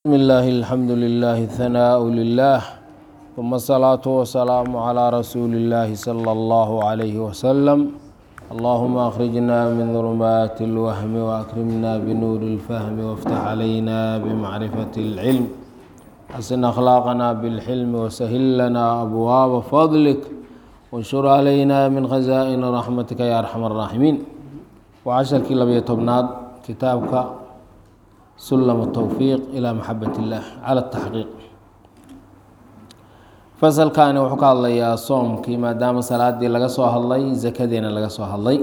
بسم الله الحمد لله ثناء لله ثم الصلاة والسلام على رسول الله صلى الله عليه وسلم اللهم أخرجنا من ظلمات الوهم وأكرمنا بنور الفهم وافتح علينا بمعرفة العلم حسن أخلاقنا بالحلم وسهل لنا أبواب فضلك وانشر علينا من خزائن رحمتك يا أرحم الراحمين وعشركii labiyo tobnaad kitaabka sulam الtowfiiq ilى maxabat اllah cala الtaxqiiq fasalkani wuxuu ka hadlayaa soomkii maadaama salaadii laga soo hadlay zakadiina laga soo hadlay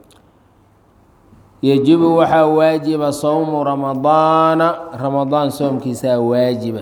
yejibu waxaa waajiba sowmu ramadaana ramadaan soomkiisaa waajiba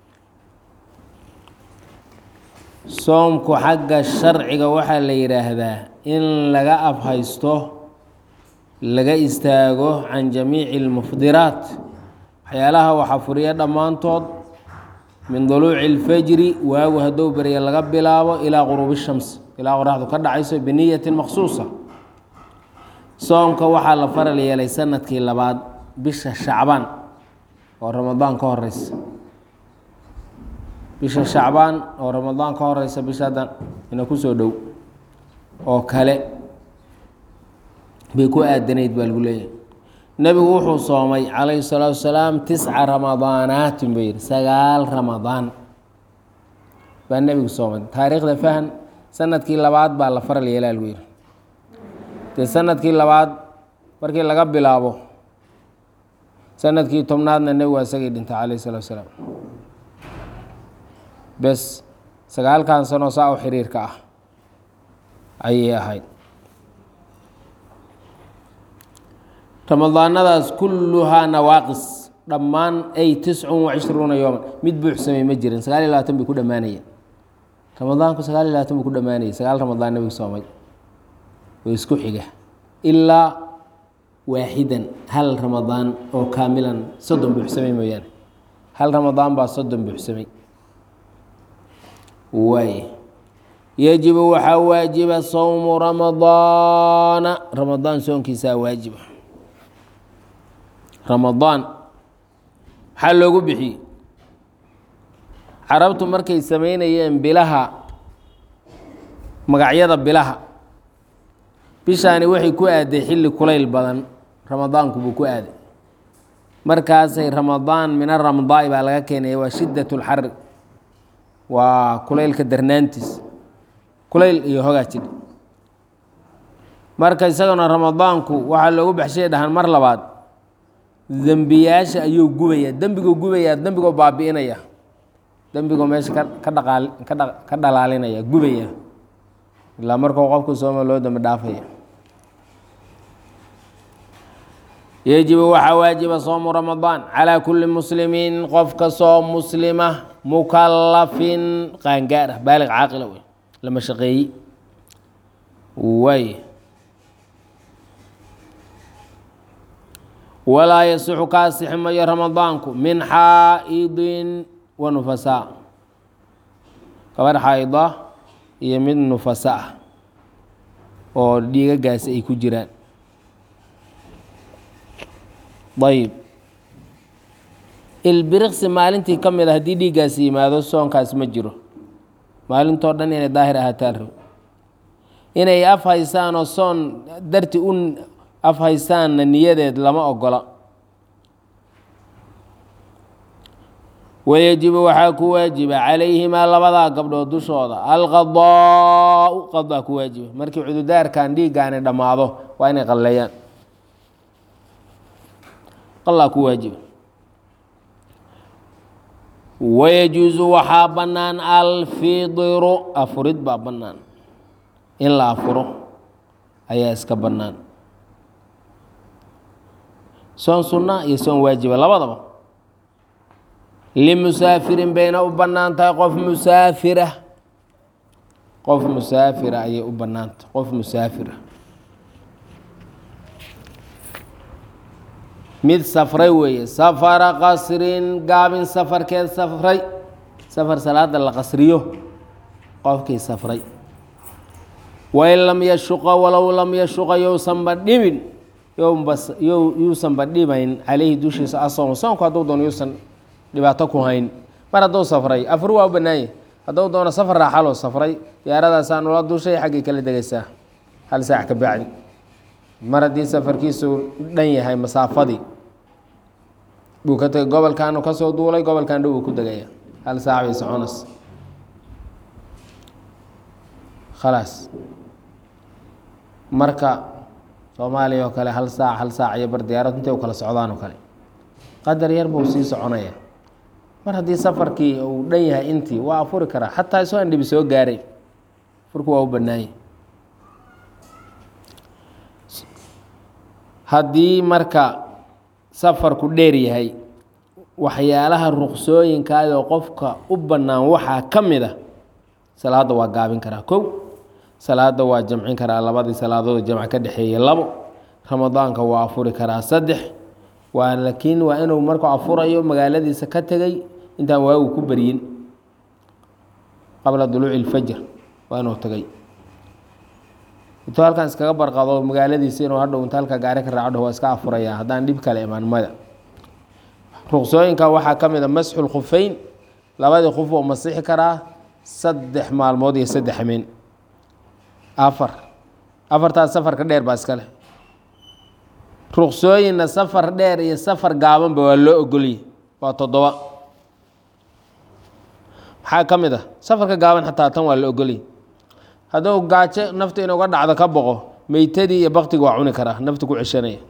soomku xagga sharciga waxaa la yidhaahdaa in laga afhaysto laga istaago can jamiici اlmufdiraat waxyaalaha waxaa furiya dhammaantood min duluuci اlfajri waagu hadduu berya laga bilaabo ilaa quruubi shams ilaa qoraxdu ka dhacayso biniyatin maksuusa soomka waxaa la faral yeelay sanadkii labaad bisha shacbaan oo ramadaan ka horeysa bisha shacbaan oo ramadaan ka horeysa bisha haddan ina kusoo dhow oo kale bay ku aadanayd baa lagu leeyahay nebigu wuxuu soomay calayhi salaatu wasalaam tisca ramadaanaatin buu yidhi sagaal ramadaan baa nebigu soomay taariikhda fahan sanadkii labaad baa la faral yeelaa lagu yidhi dee sanadkii labaad markii laga bilaabo sanadkii tobnaadna nebigu isagii dhintay calayhi salaatu wasalaam bes sagaalkan sanoo saa u xiriirka ah ayay ahayd ramadaanadaas kulluhaa nawaaqis dhammaan ay tiscun wa cishruuna yooman mid buuxsamay ma jirin sagaal iyo labaatan bay ku dhammaanayeen ramadaanku sagaal iyo labaatan buu ku dhammaanayay sagaal ramadaan nabigu soomay oo isku xiga ilaa waaxidan hal ramadaan oo kaamilan soddon buuxsamay mooyaane hal ramadaan baa soddon buuxsamay waay yajibu waxaa waajiba sowmu ramadaana ramadaan soonkiisaa waajiba ramadaan maxaa loogu bixiyey carabtu markay samaynayeen bilaha magacyada bilaha bishaani waxay ku aaday xilli kulayl badan ramadaanku buu ku aaday markaasay ramadaan min aramdaai baa laga keenaya waa shiddat اlxari waa kulaylka darnaantiis kulayl iyo hogaa jidha marka isagana ramadaanku waxaa loogu baxshay dhahaan mar labaad dembiyaasha ayuu gubayaa dembiguu gubayaa dembigoo baabi'inaya dembigoo meesha ka ka dhaqaal kadha ka dhalaalinaya gubaya ilaa markuu qofku sooma loo dembi dhaafaya yejibu waxaa waajiba soomu ramadaan calaa kulli muslimiin qof kastoo muslima mukalafin qaangaar ah baaliq caaqila wey lama shaqeeyi waay walaa yasixu ka asixi mayo ramadaanku min xaa'idin wa nufasaa gabarh xaa'ida iyo mid nufasa ah oo dhiigagaasi ay ku jiraan ayb ilbiriqsi maalintii ka mid a haddii dhiiggaasi yimaado soonkaas ma jiro maalintoo dhan inay daahir ahaataan rabo inay af haysaanoo soon darti u af haystaanna niyadeed lama ogola wayajibu waxaa ku waajiba calayhimaa labadaa gabdhood dushooda alqadaau qadaa ku waajiba markii cududaarkan dhiiggaani dhammaado waa inay qalleeyaan qalaa ku waajiba wayajuusu waxaa bannaan alfidiru afurid baa bannaan in la afuro ayaa iska bannaan soon sunna iyo soon waajiba labadaba limusaafirin bayna u bannaan tahay qof musaafira qof musaafira ayay u bannaantahay qof musaafira mid safray weeye safara qasrin gaabin safarkeed safray safar salaada la qasriyo qofkii safray wain lam yashuqa walow lam yashuqa yousanba dhimin yuusanba dhimayn caleyhi dushiisa asoom soonku hadduu doono yuusan dhibaato ku hayn mar hadduu safray afur waa u bannaanye hadduu doono safar raaxaloo safray diyaaradaasaa nula dushay xaggay kala degaysaa hal saac ka bacdi mar haddii safarkiisu dhan yahay masaafadii buu ka tegay gobolkaanu ka soo duulay gobolkan dhow uu ku degaya hal saac bay soconas khalaas marka soomaaliya oo kale hal saac hal saac iyo bar diyaarad intay u kala socdaan oo kale qadar yar buu sii soconaya mar haddii safarkii uu dhan yahay intii waa afuri karaa xataa isoo aan dhibi soo gaaray furku waa u bannaanye haddii marka safarku dheer yahay waxyaalaha ruqsooyinkaayoo qofka u bannaan waxaa ka mid a salaadda waa gaabin karaa kow salaadda waa jamcin karaa labadii salaadood jamc ka dhexeeyey labo ramadaanka waa afuri karaa saddex waa laakiin waa inuu markuu afurayo magaaladiisa ka tegay intaan waagu ku beryin qabla duluuci ilfajr waa inuu tagay intuu halkan iskaga barqado magaaladiisa inuu hadhow inta halka gaari ka raacdho waa iska afuraya haddaan dhib kale imaan mada ruqsooyinka waxaa ka mid a masxu lkhufeyn labadii khuf oo masixi karaa saddex maalmood iyo saddex hameen afar afartaas safarka dheer baa iska leh ruqsooyinna safar dheer iyo safar gaabanba waa loo ogoliyey waa toddoba maxaa ka mid ah safarka gaaban xataa tan waa la ogoliyey hadduu gaajo naftu inuga dhacdo ka boqo meytadii iyo baktiga waa cuni karaa naftu ku ceshanaya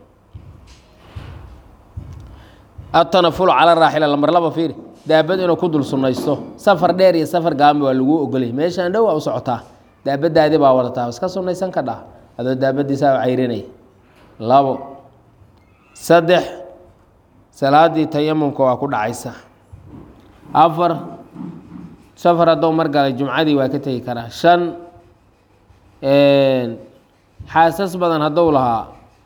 atanafulu cala raaxila lamar laba fiiri daabad inuu ku dul sunnaysto safar dheer iyo safar gaabanba waa laguu ogoliyay meeshaan dhow waa u socotaa daabadaadii baa wadataa iska sunnaysan ka dhaa adoo daabadiisaa u cayrinaya labo saddex salaadii tayamumka waa ku dhacaysa afar safar haddou mar galay jumcadii waa ka tegi karaa shan xaasas badan haddou lahaa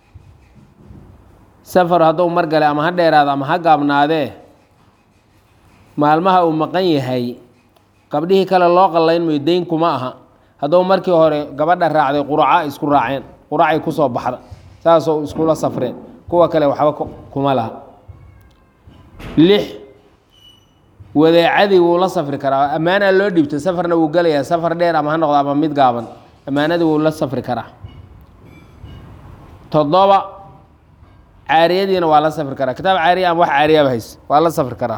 safar haddou mar galay ama ha dheeraado ama ha gaabnaadee maalmaha uu maqan yahay gabdhihii kale loo qallayn mayo deyn kuma aha haddou markii hore gabadha raacday quraca isku raaceen quracay kusoo baxda saasoo iskula safreen kuwa kale waxba kuma laha lix wadeecadii wuu la safri karaa ammaanaa loo dhiibtay safarna wuu gelayaa safar dheer ama ha noqdo ama mid gaaban ammaanadii wuu la safri karaa toddoba caariyadiina waa la safri karaa kitaab caariya ama wax caariyaaba hays waa la safri karaa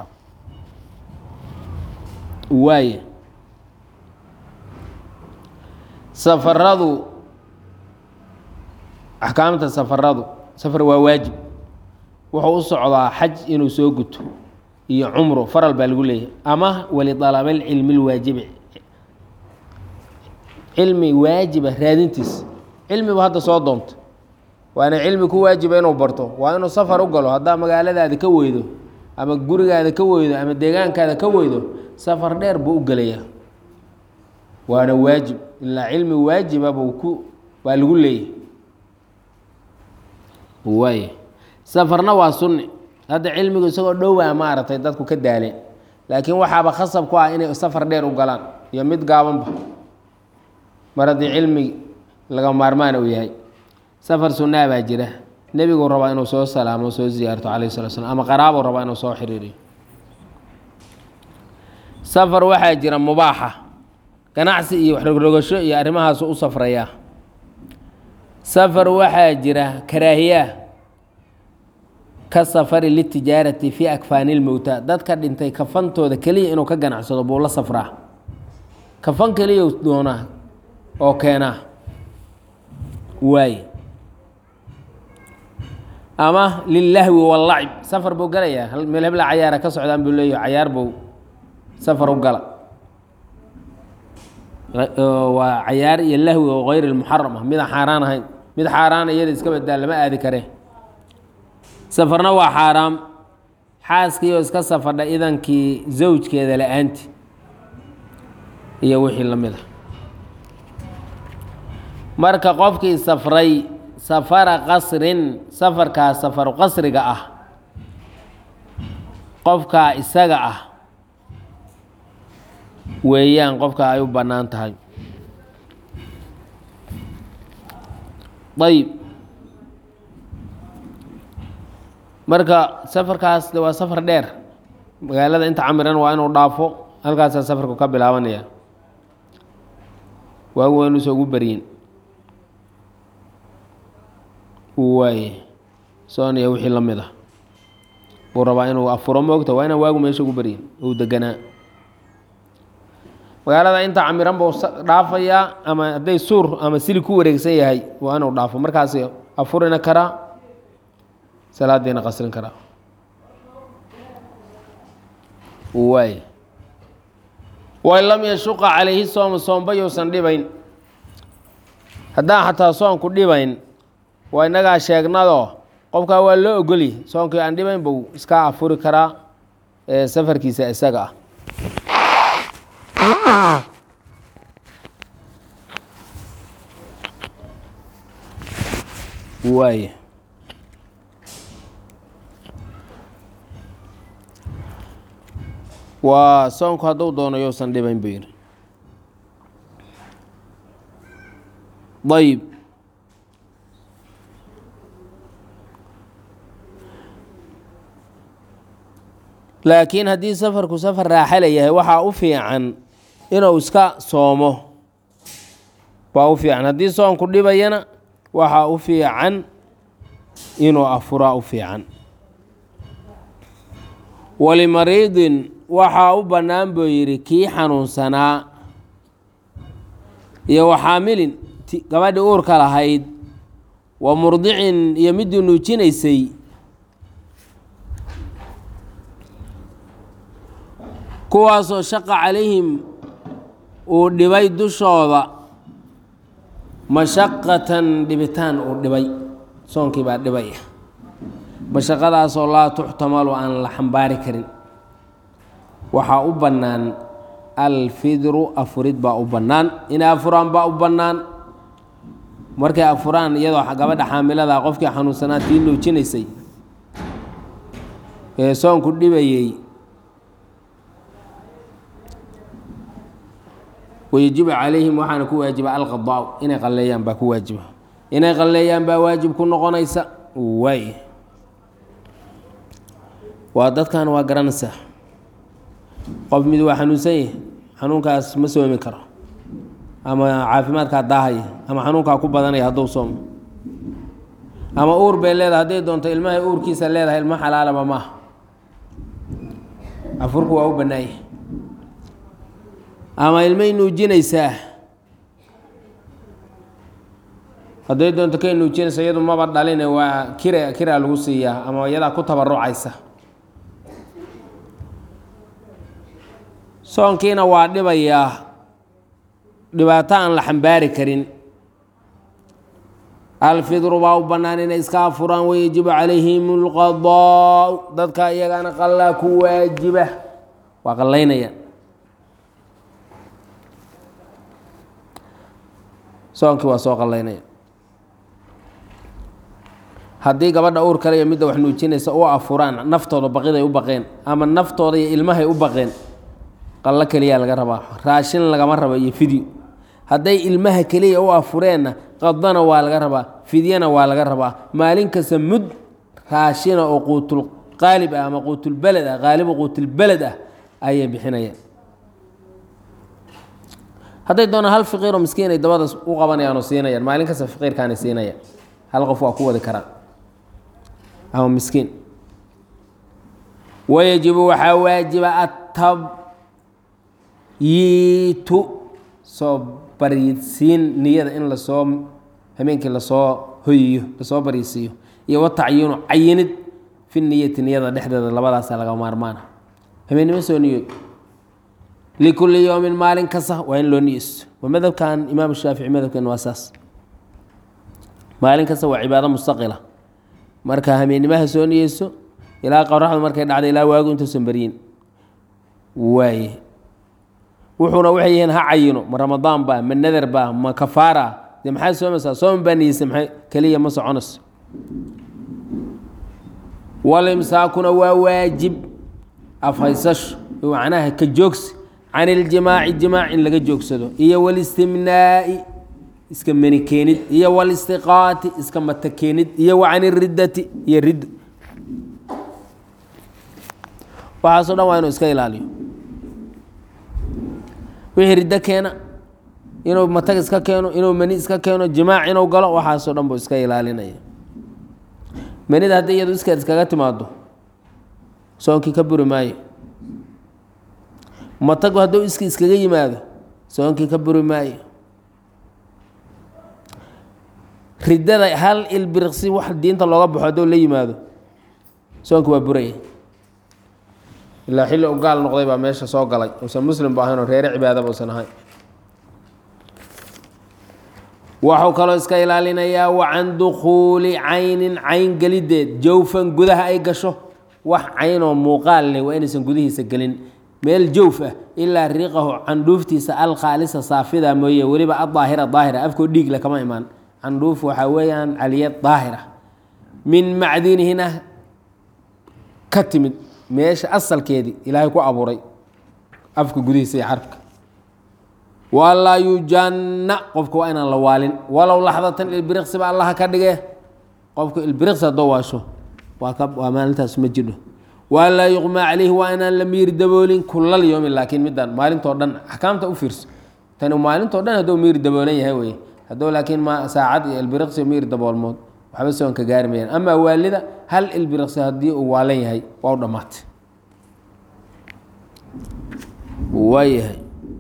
waaye safaradu axkaamta safaradu safar waa waajib wuxuu u socdaa xaj inuu soo guto iyo cumro faral baa lagu leeyahay ama walidalabalcilmi lwaajibi cilmi waajiba raadintiis cilmibu hadda soo doonto waana cilmi ku waajiba inuu barto waa inuu safar u galo haddaa magaaladaada ka weydo ama gurigaada ka weydo ama deegaankaada ka weydo safar dheer buu u gelayaa waana waajib ilaa cilmi waajiba buu ku waa lagu leeyahay waay safarna waa sunni hadda cilmigu isagoo dhowaa maaragtay dadku ka daaleen laakiin waxaaba khasab ku ah inay safar dheer u galaan iyo mid gaabanba mar haddii cilmi laga maarmaan uu yahay safar sunnaa baa jira nebiguu rabaa inuu soo salaamo soo ziyaarto calayh sala slam ama qaraabuu rabaa inuu soo xiriiriyo safar waxaa jira mubaaxa ganacsi iyo waxrogrogasho iyo arrimahaasu u safrayaa safar waxaa jira karaahiyaa ka safari litijaarati fii akfaani lmowta dadka dhintay kafantooda keliya inuu ka ganacsado buu la safraa kafan keliya doonaa oo keenaa waaye ama lilahwi wallacib safar buu galayaa meel hebla cayaara ka socdaan buu leeyahy cayaar buu safar u gala waa cayaar iyo lahwi oo hayr lmuxaram ah midaan xaaraan ahayn mid xaaraan iyada iska badaa lama aadi kare safarna waa xaaraam xaaskiioo iska safadha idankii zawjkeeda la-aanti iyo wixii la mid a marka qofkii safray safara qasrin safarkaa safaru qasriga ah qofkaa isaga ah weeyaan qofka ay u bannaan tahay ayib marka safarkaas de waa safar dheer magaalada inta camiran waa inuu dhaafo halkaasaa safarku ka bilaabanaya waagu waa inuusa ugu baryin uu waaye soonaya wixii la mid ah uu rabaa inuu afuro moogta waa inaan waagu meesha ugu baryin uu deganaa magaalada inta camiran buu dhaafayaa ama hadday suur ama sili ku wareegsan yahay waa inuu dhaafo markaas afurina karaa salaadiina qasrin karaa waay wain lam yashuqa calayhi sooma soomba yousan dhibayn haddaan xataa soonku dhibayn waa innagaa sheegnadoo qofkaa waa loo ogolyi soonkii aan dhibayn buu iska afuri karaa ee safarkiisa isaga ah waay waa soonku hadduu doono yousan dhibayn buu yidhi ayib laakiin haddii safarku safar raaxala yahay waxaa u fiican inuu iska soomo waa u fiican haddii soonku dhibayana waxaa u fiican inuu afuraa u fiican walimariidin waxaa u bannaan buu yidhi kii xanuunsanaa iyo waxaamilin gabadhii uurka lahayd wa murdicin iyo midii nuujinaysay kuwaasoo shaqa calayhim uu dhibay dushooda mashaqatan dhibitaan uu dhibay soonkii baa dhibaya mashaqadaasoo laa tuxtamalu aan la xambaari karin waxaa u bannaan alfidru afurid baa u bannaan inay afuraan baa u bannaan markay afuraan iyadoo gabadha xaamilada qofkii xanuunsanaa tii nuujinaysay ee soonku dhibayey wayajibu calayhim waxaana ku waajiba alqadaau inay qalleeyaan baa ku waajiba inay qalleeyaan baa waajib ku noqonaysa waay waa dadkan waa garanaysaa qof mid waa xanuunsan yahay xanuunkaas ma soomi karo ama caafimaadkaa daahaya ama xanuunkaa ku badanaya hadduu soomo ama uur bay leedahay hadday doonto ilmahay uurkiisa leedahay ilmo xalaalaba maaha afurku waa u bannaanyah ama ilmay nuujinaysaa hadday doonto kay nuujinaysa iyadu maba dhaline waa kira kiraa lagu siiyaa ama iyadaa ku tabarucaysa soonkiina waa dhibayaa dhibaato aan la xambaari karin alfidru baa u bannaan inay iska afuraan wayajibu calayhim اlqadaau dadka iyagana qallaa ku waajiba waa qallaynayaan soonkii waa soo qallaynaya haddii gabadha uur kale iyo midda wax nuujinaysa u afuraan naftooda baqiday u baqeen ama naftooda iyo ilmahay u baqeen qallo keliyaa laga rabaa raashin lagama rabo iyo fidyo hadday ilmaha keliya u afureenna qadana waa laga rabaa fidyana waa laga rabaa maalin kasta mud raashina oo quutul qaalib ah ama quutulbeled ah qaalibu quutulbeled ah ayay bixinayaan hadday doonaan hal fiqiiroo miskiin ay dabada u qabanayaan oo siinayaan maalin kasta fiqiirkaanay siinayaan hal qof waa ku wadi karaan ama miskiin wayajibu waxaa waajiba atabyiitu soo baryidsiin niyada in lasoo habeenkii lasoo hoyiyo lasoo baryidsiiyo iyo watacyiinu cayinid fi niyati niyada dhexdeeda labadaasa laga maarmaana habeennimo soo niyoy likulli yowmin maalin kasta waa in loo niyeysto waa madhabkan imaam shaafici madhabkeen waa saas maalin kasta waa cibaado mustaqila marka habeenimaha soo niyeyso ilaa qoraxdu markay dhacda ilaa waagu intuusan beryin waaye wuxuuna waxay yihiin ha cayino ma ramadaan ba ma nadar ba ma kafaara dee maxaad soomaysaa sooman baa niyeysa maxay keliya ma soconayso walimsaakuna waa waajib afhaysasho macnaha ka joogsi can iljimaaci jimaac in laga joogsado iyo walistimnaa'i iska meni keenid iyo walistiqaati iska mata keenid iyo wa can iriddati iyo riddo waxaasoo dhan waa inuu iska ilaaliyo wixii riddo keena inuu matag iska keeno inuu mani iska keeno jimaac inuu galo waxaasoo dhan buu iska ilaalinaya manida haddii iyadu iskeed iskaga timaado soonkii ka buri maayo matagu hadduu iski iskaga yimaado soonkii ka buri maayo riddada hal ilbiriqsi wax diinta looga baxo hadduu la yimaado soonki waa buraya ilaa xilli u gaal noqday baa meesha soo galay uusan muslim ba ahayn oo reere cibaadaba uusan ahayn waxuu kaloo iska ilaalinayaa wa can dukhuuli caynin cayn gelideed jawfan gudaha ay gasho wax cayn oo muuqaal leh waa inaysan gudihiisa gelin meel jawf ah ilaa riiqahu candhuuftiisa alkhaalisa saafida mooye weliba adaahira daahira afkoo dhiigle kama imaan candhuuf waxaa weeyaan caliyad daahira min macdinihina ka timid meesha asalkeedii ilaahay ku abuuray afka gudihiisa iyo carabka walaa yujanna qofka waa inaan la waalin walow laxdatan ilbiriqsiba allaha ka dhige qofka ilbiriqsi haddoo waasho waa ka waa maalintaas ma jidho walaa yuqmaa calayhi waa inaan la miir daboolin kulal yoomin laakiin midaan maalintoo dhan axkaamta u fiirso tani maalintoo dhan hadduu miir daboolan yahay weye hadduu laakiin ma saacad iyo ilbiriqsi miir daboolmood waxba soonka gaari mayaan amaa waalida hal ilbiriqsi haddii uu waalan yahay waa u dhammaatay waayahay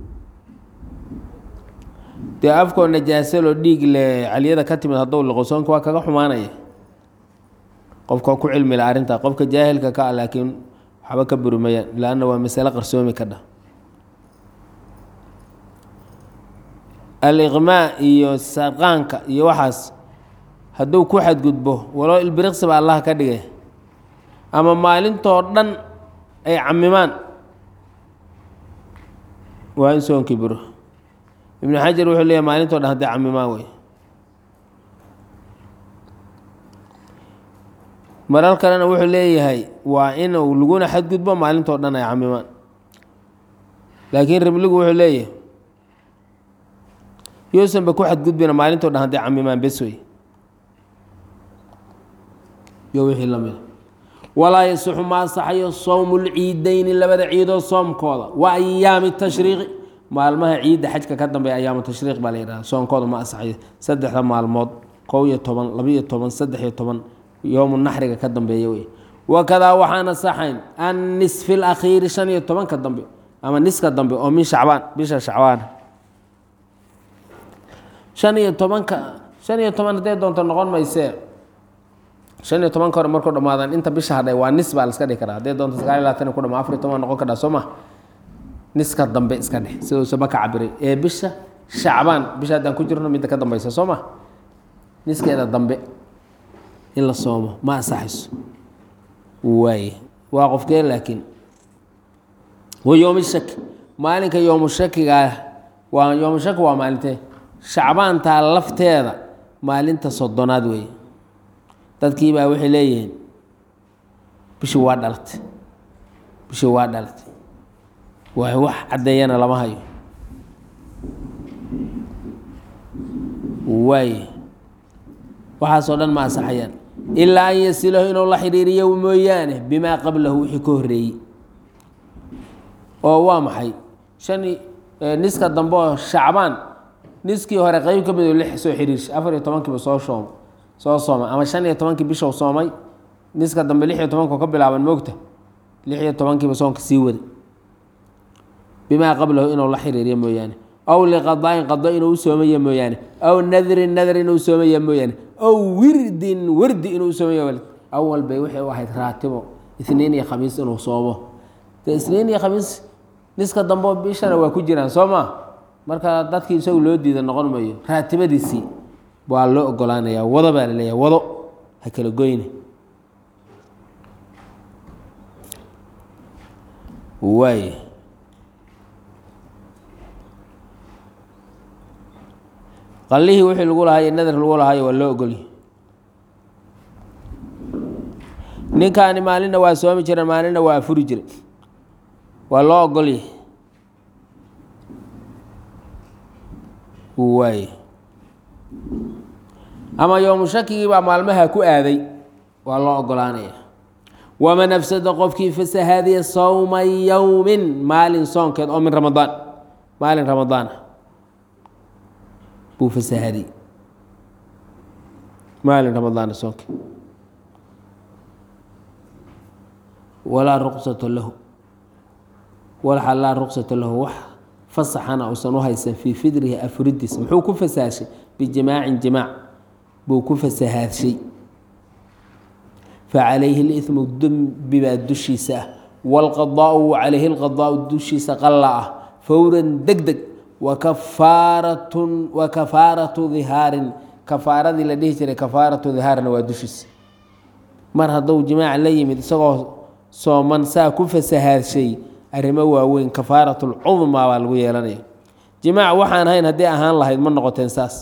dee afkoo najaasaloo dhiig le caliyada ka timid hadduu liqo soonka waa kaga xumaanaya qofka ku cilmila arrintaa qofka jaahilka ka ah laakiin waxba ka buri mayaan laanna waa masale qarsoomi ka dhah aliqmaa iyo sarqaanka iyo waxaas hadduu ku xadgudbo walow ilbiriqsi ba allah ka dhigay ama maalintoo dhan ay camimaan waa in soonkii buro ibnu xajar wuxuu leeyahy maalintoo dhan hadday camimaan wey marar kalena wuxuu leeyahay waa inuu laguna xadgudbo maalintoo dhan ay camimaan laakiin ribligu wuxuu leeyahay yuusanba ku xadgudbina maalintoo dhan hadday camimaan bes wey iyo wixii la mida walaa yasixu ma asaxayo sowmu lciideyni labada ciidood soomkooda wa ayaami tashriiqi maalmaha ciidda xajka ka dambeeya ayaamu tashriiq baa la yidhaha soonkooda ma asaxayo saddexda maalmood kow iyo toban labiyo toban saddex iyo toban yowmu naxriga ka dambeeya wey wakadaa waxaan asaxayn an nisfi lakhiiri shan iyo tobanka dambe ama niska dambe oo min shacbaan bisha shacbaan shan iyo tobanka shan iyo toban hadday doonto noqon maysee shan iyo tobanka hore markuu dhamaadaan inta bisha hadhay waa nis baa la iska dhihi karaa hadday doonto sagaal iyo labaatan ku dhama afar iyo toban noqon kadhaa soo ma niska dambe iska dheh siduusaba ka cabiray ee bisha shacbaan bisha haddaan ku jirno midda ka dambeysa soo ma niskeeda dambe in la soomo ma asaxayso waaye waa qofkee laakiin wa yowmi shaki maalinka yowmu shakigaa waa yowmu shaki waa maalintee shacbaantaa lafteeda maalinta soddonaad weeye dadkii baa waxay leeyihiin bishii waa dhalatay bishii waa dhalatay waa wax caddeeyana lama hayo waaye waxaasoo dhan ma asaxayaan ilaa an yasilahu inuu la xidhiiriyo mooyaane bimaa qablahu wixii ka horreeyey oo waa maxay shan niska dambe oo shacbaan niskii hore qeyb ka mid lix soo xiriirshay afar iyo tobankiiba soo shoom soo soomay ama shan iyo tobankii bishow soomay niska dambe lix iyo tobanko ka bilaaban moogta lix iyo tobankiiba soonka sii waday bimaa qablahu inuu la xiriiriyo mooyaane aw liqadaain qado inuu u soomaya mooyaane aw nadrin nadr inuu soomaya mooyaane aw wirdin wirdi inuu soomaya awal bay waxay u ahayd raatibo isniin iyo khamiis inuu soomo de isniin iyo khamiis niska dambe bishana waa ku jiraan soo ma marka dadkii isagu loo diida noqon mayo raatibadiisii waa loo ogolaanaya wado baa laleeyahay wado ha kala goyne waay qallihii wixii lagu lahaayo nadar lagu lahaayo waa loo ogolyahy ninkaani maalinna waa soomi jireen maalinna waa afuri jiray waa loo ogolyahy waay ama yowmu shakigii baa maalmaha ku aaday waa loo ogolaanaya waman afsada qofkii fasahaadiya sowma yowmin maalin soonkeed oo min ramadaan maalin ramadaan ah buu fasahaadiyey maalin ramadaana soonkeed walaa ruqsata lahu walxa laa ruqsata lahu wax fasaxana uusan u haysan fii fidrihi afuridiisa muxuu ku fasahaashay bijimaacin jimaac buu ku fasahaadshay facalayhi limu dembi baa dushiisa ah waalqadaau calayhi lqadaau dushiisa qalla ah fowran deg deg wakafaaratun wa kafaaratu dihaarin kafaaradii la dhihi jiray kafaaratu dihaarna waa dushiisa mar hadduu jimaac la yimid isagoo sooman saa ku fasahaadshay arrimo waaweyn kafaaratulcudmaa baa lagu yeelanaya jimaac waxaan ahayn haddii ahaan lahayd ma noqoteen saas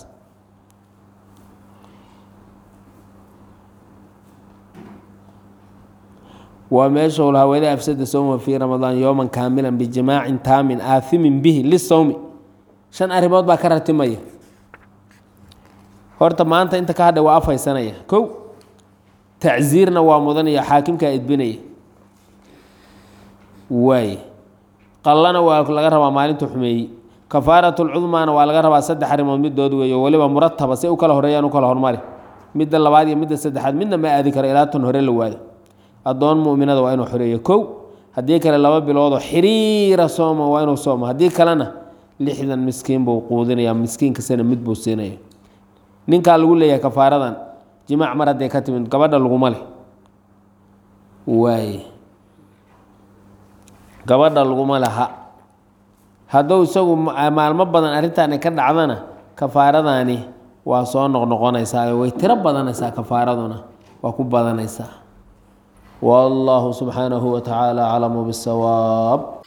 waa meesha lahaa wada afsada sowma fii ramadaan yowman kaamilan bijimaacin taamin aathimin bihi lisowmi shan arrimood baa ka ratimaya horta maanta inta ka hadhay waa afhaysanaya kow tacsiirna waa mudanaya xaakimkaa edbinaya waay qallana waa laga rabaa maalinta xumeeyey kafaaratulcudmaana waa laga rabaa saddex arrimood midood weeyo weliba murataba si u kala horeeyaan u kala hormari midda labaad iyo midda saddexaad midna ma aadi karo ilaa tan hore la waayo addoon muminada waa inuu xoreeyo kow haddii kale laba biloodoo xiriira sooma waa inuu sooma haddii kalena lixdan miskiin buu quudinaya miskiin kastana mid buu siinaya ninkaa lagu leeyahay kafaaradan jimaac mar hadday ka timid gabadha laguma leh waay gabadha laguma laha hadduu isagu maalmo badan arrintaani ka dhacdana kafaaradani waa soo noqnoqonaysaa way tiro badanaysaa kafaaraduna waa ku badanaysaa والله سبحانه وتعالى أعلم بالصواب